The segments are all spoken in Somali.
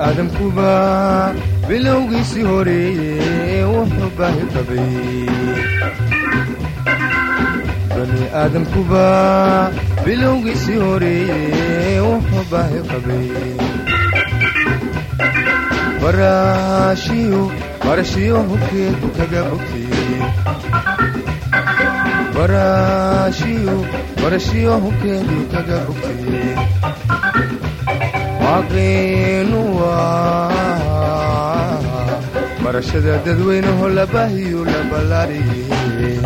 aadamkuba bilowgiisii horeeye wuxuu baahi qabay bani aadamkuba bilowgiisii horeeye wuxuu baahi qabay baraashiyo barashiyo hubkeedu kaga bogtay baraashiyo barashiyo hubkeedu kaga bogtay waaqiinu waa barashada dadweynaho la baahiyo la ballaariyey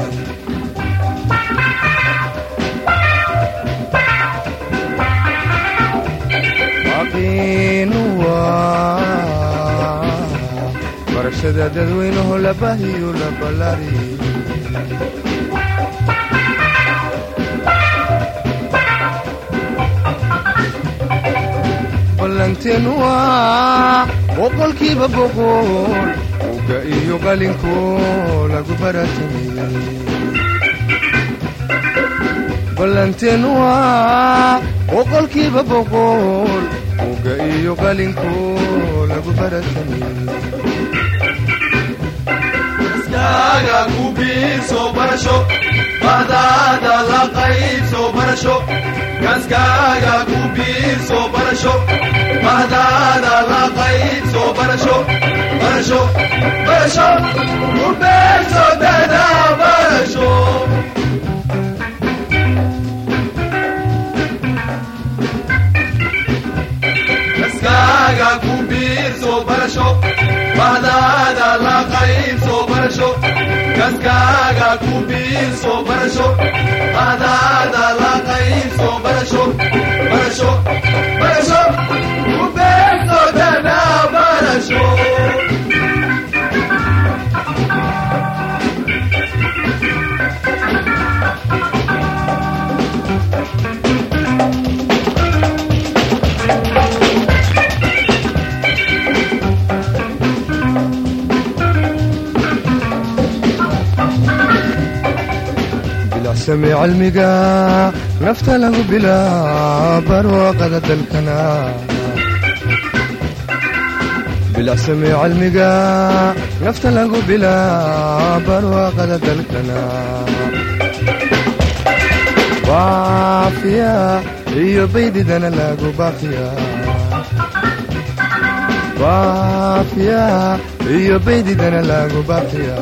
waaqiinu waa barashada dadweynaho la baahiyo la ballaariyey ballanteenu waa boqolkiiba boqol uga iyo qalinko lagu baratamay ballanteenu waa boqolkiiba boqol uga iyo qalinko lagu baratamay iskaaga ku biirso barasho bahdaada la qaybso barasho kaskaaga ku biirso barasho bahdaada la qaybso barasho barasho barasho ku biirso dada barasho kaskaaga ku biirso barasho bahdaada la qaybso barasho kaskaaga ku biirso barasho bahdaada la qaybso barasho barasho barasho ku biirso dada barasho bilacsame cilmiga nafta lagu bilaa barwaaqada dalkana bilacsame cilmiga nafta lagu bilaa barwaaqada dalkana baafiya iyo baydidana lagu baafiya baafiya iyo baydidana lagu baafiya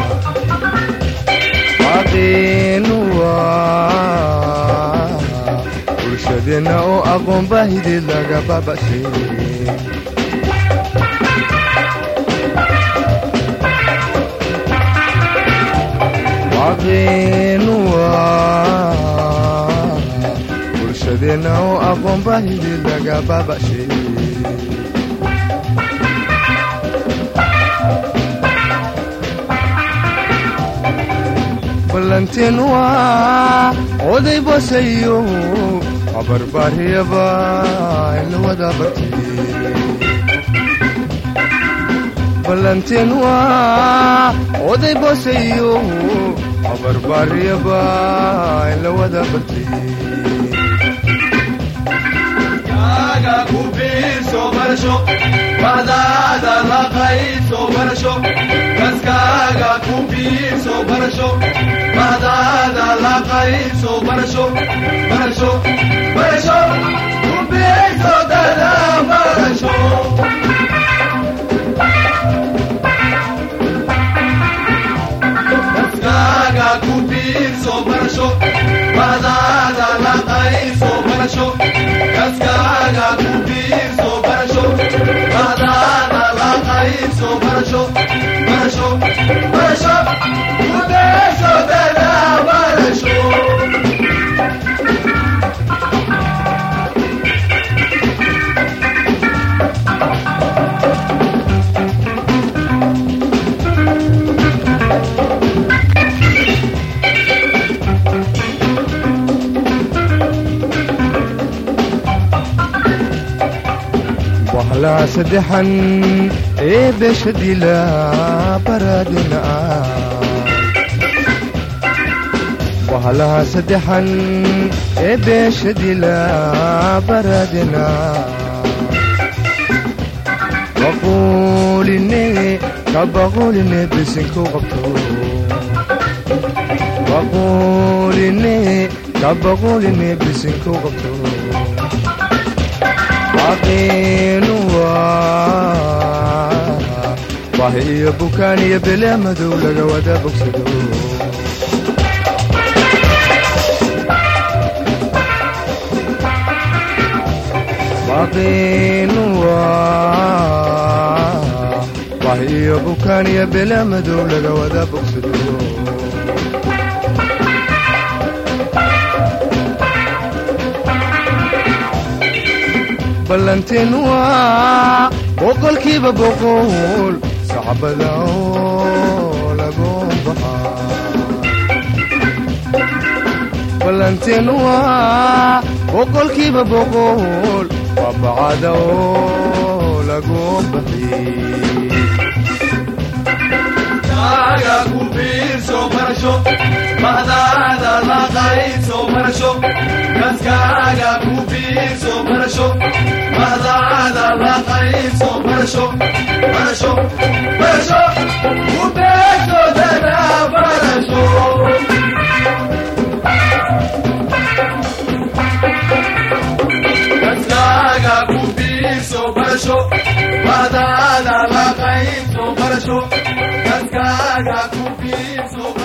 waaqiinu waa bulshadeenna oo aqoon baahideed laga baaba'shay waaqiinu waa bulshadeenna oo aqoon baahideed laga baaba'shay ballanteenu waa oday bosayo habarbaariyaba ila wada bartay ballanteenu waa oday bosayo habarbaariyaba ila wada bartay kaskaaga ku biirso barasho bahdaada la qaybso barasho kaskaaga ku biirso barasho bahdaada la qaybso barasho barasho barasho ku biirso dada barasho kaskaaga ku biirso barasho bahdaada la qaybso barasho kaskaaga ku biirso barasho bahdaada la qaybso barasho barasho barasho ku biirso dada barasho wahlaa saddexan ee beesha dila baraadina wahlaha saddexan ee beesha dila baraadina waquuline kabaquline bisinku qabto waquuline kabaquline bisinku qabto xaqiinu waa bahi iyo bukaan iyo belee madow laga wada bogsado xaqiinu waa bahi iyo bukaan iyo belee madow laga wada bogsado ballanteen waa boqolkiiba boqol sacbada oo lagu baxaa ballanteen waa boqolkiiba boqol waa bacada oo lagu baxiyey kaga ku biirso barasho bahdaada la qaybso barasho kaskaaga ku biirso barasho bahdaada la qaybso barasho barasho barasho ku beegto dada barasho kaskaaga ku biirso barasho bahdaada la qaybso barasho kaskaaga ku biirso